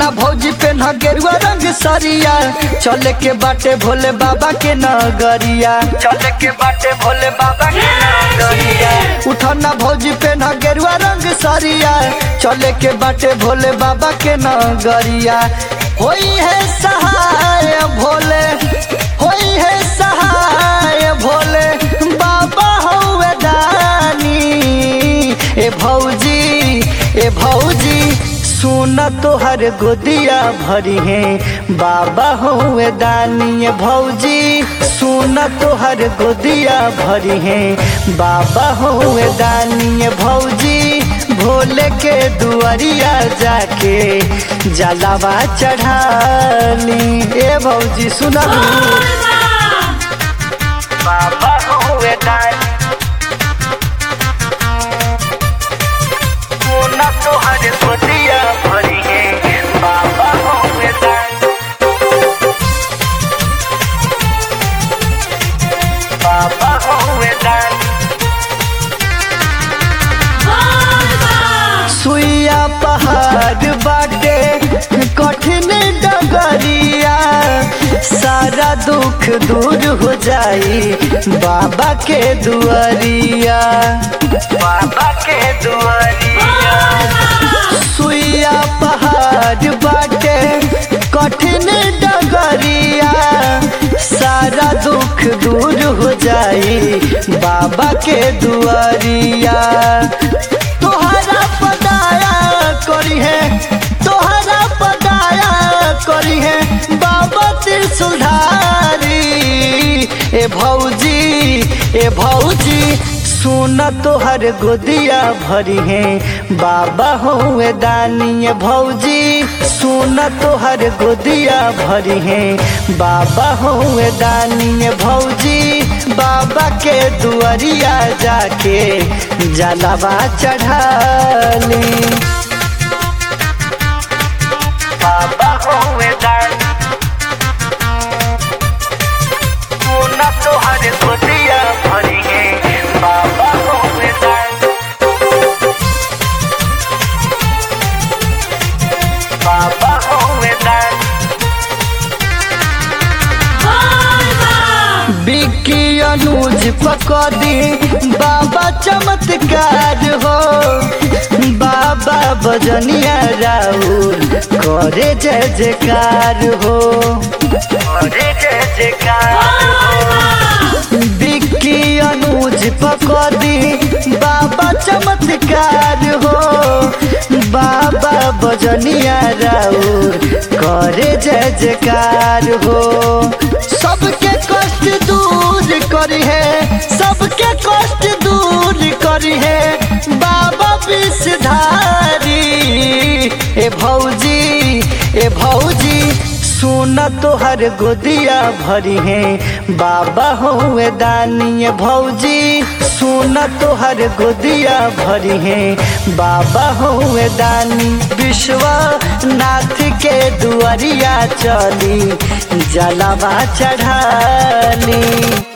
उठना भौजी पे न गेरुआ रंग सरिया चले के बाटे भोले बाबा के नगरिया चले के बाटे भोले बाबा के नगरिया उठना भौजी पे न गेरुआ रंग सरिया चले के बाटे भोले बाबा के नगरिया होई है सहाय भोले होई है सहाय भोले बाबा हौवे दानी ए भौजी ए भौजी सुन तोहर गोदिया भरी है बाबा हुए दानी भौजी सुन तोहर गोदिया भरी है बाबा हुए दानी भौजी भोले के दुआरिया जाके जलावा चढ़ाली ए भौजी सुना बाबा हुए दानी सोना तोहर गोदिया भरी है बाबा हुए दानी बाबा हुए दानी सुइया पहाड़ बाटे कठिन डगरिया सारा दुख दूर हो जाई बाबा के दुआरिया बाबा के दुआरिया सुइया पहाड़ बाटे कठिन डगरिया सारा दुख दूर हो जाई बाबा के दुआरिया तोहरा पदाया करी है तोहरा पदाया करी है बाबा त्रिशूलधारी ए भौजी ए भौजी सुन तोहर गोदिया भरी है बाबा हुए दानी ए भौजी सुन तोहर गोदिया भरी है बाबा हुए दानी ए भौजी बाबा के दुआरिया जाके जलावा चढ़ाली बाबा हुए दानी सोना तोहर गोदिया भरी है बाबा हुए दानी बाबा हुए दानी बिक्की अनुज पकड़ी बाबा चमत्कार हो बाबा बजनिया राउर करे जय जयकार हो करे जय जयकार हो बिक्की अनुज पकड़ी बाबा चमत्कार हो बाबा बजनिया राउर करे जय जयकार हो सबके कष्ट दूर करी है सबके कष्ट दूर करी है बाबा विषधारी ए भौजी ए भौजी सुन तोहर गोदिया भरी है बाबा हुए दानी ए भौजी सुन तोहर गोदिया भरी है बाबा हुए दानी विश्वनाथ के दुआरिया चली जलावा चढ़ाली